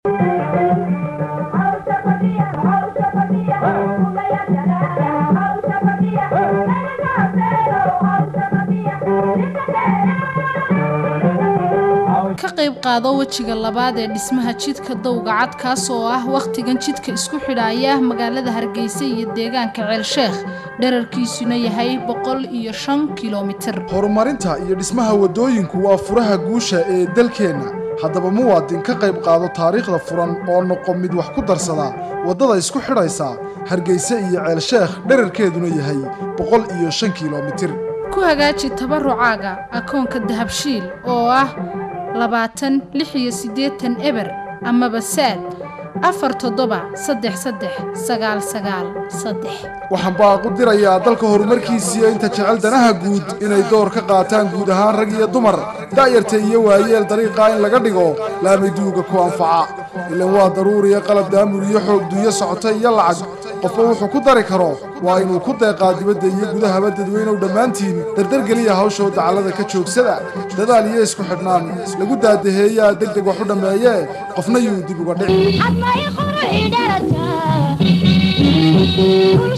ka qayb qaado wejiga labaad ee dhismaha jidka dowga cad kaas oo ah wakhtigan jidka isku xidhaaya magaalada hargeysa iyo deegaanka ceelsheekh dherarkiisuna yahay boqol iyo shan kilomitir horumarinta iyo dhismaha waddooyinku waa furaha guusha ee dalkeenna haddaba muwaadin ka qayb qaado taariikhda furan oo noqo mid wax ku darsada waddada isku xidhaysa hargeysa iyo ceelsheekh dherarkeeduna yahay boqol iyo shan kilomitir ku hagaaji tabarucaaga akoonka dahabshiil oo ah labaatan lix iyo siddeetan eber amaba saad afar toddoba saddex saddex sagaal sagaal saddex waxaan baaqu dirayaa dalka horumarkiisiiyo inta jecel danaha guud inay door ka qaataan guud ahaan rag iyo dumar da'yarta iyo waayeel dariiqaa in laga dhigo laamiduuga ku anfaca ilan waa daruuriya qalab daamur iyo xoog duuyo socota iyo lacag qofba wuxuu ku dari karo waa inuu ku deeqaa dibadda iyo gudahaba dadweynow dhammaantiin dardargeliya hawshoo dacallada ka joogsada dadaal iyo isku xidhnaan lagu daadaheeyaa degdeg wax u dhammeeyee qofna yuu dib uga dhici